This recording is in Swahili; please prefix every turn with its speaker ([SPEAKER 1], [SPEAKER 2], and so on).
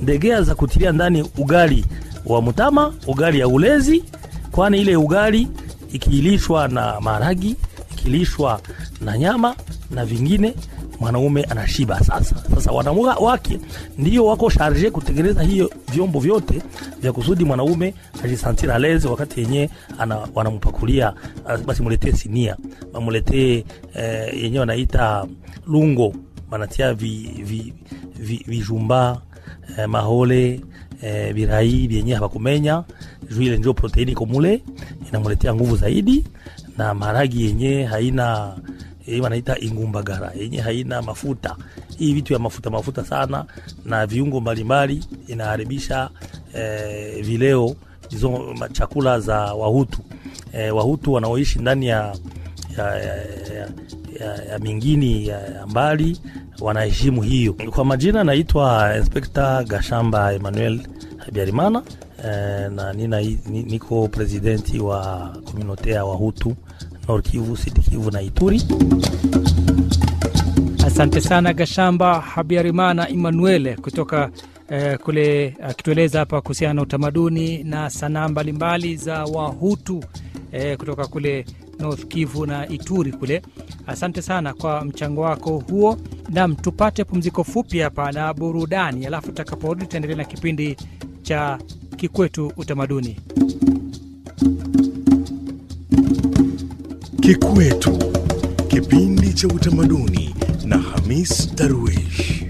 [SPEAKER 1] ndegea za kutilia ndani ugali wa mtama, ugali ya ulezi, kwani ile ugali ikilishwa na maharagi, ikilishwa na nyama na vingine mwanaume anashiba. Sasa sasa wanaume wake ndio wako sharje kutengeneza hiyo vyombo vyote vya kusudi mwanaume ajisantira leze wakati yenyewe wanampakulia, basi muletee sinia, wamuletee eh, yenyewe wanaita lungo, wanatia vijumba vi, vi, vi eh, mahole eh, birai vyenyewe hawakumenya juu ile ndio proteini komule inamuletea nguvu zaidi, na maharagi yenyewe haina hii wanaita ingumbagara yenye haina mafuta. Hii vitu ya mafuta mafuta sana na viungo mbalimbali inaharibisha eh, vileo hizo chakula za Wahutu eh, Wahutu wanaoishi ndani ya, ya, ya, ya, ya, ya mingini ya, ya mbali wanaheshimu hiyo. Kwa majina naitwa Inspekta Gashamba Emmanuel Habyarimana eh, na nina, niko presidenti wa komunote ya Wahutu Nord Kivu, Sud Kivu na Ituri.
[SPEAKER 2] Asante sana Gashamba Habiarimana Emmanuel kutoka eh, kule akitueleza hapa kuhusiana na utamaduni na sanaa mbalimbali za Wahutu eh, kutoka kule North Kivu na Ituri kule. Asante sana kwa mchango wako huo. Nam, tupate pumziko fupi hapa na burudani, alafu tutakaporudi tutaendelea na kipindi cha Kikwetu Utamaduni.
[SPEAKER 3] Kikwetu, kipindi cha utamaduni na Hamis Darwish.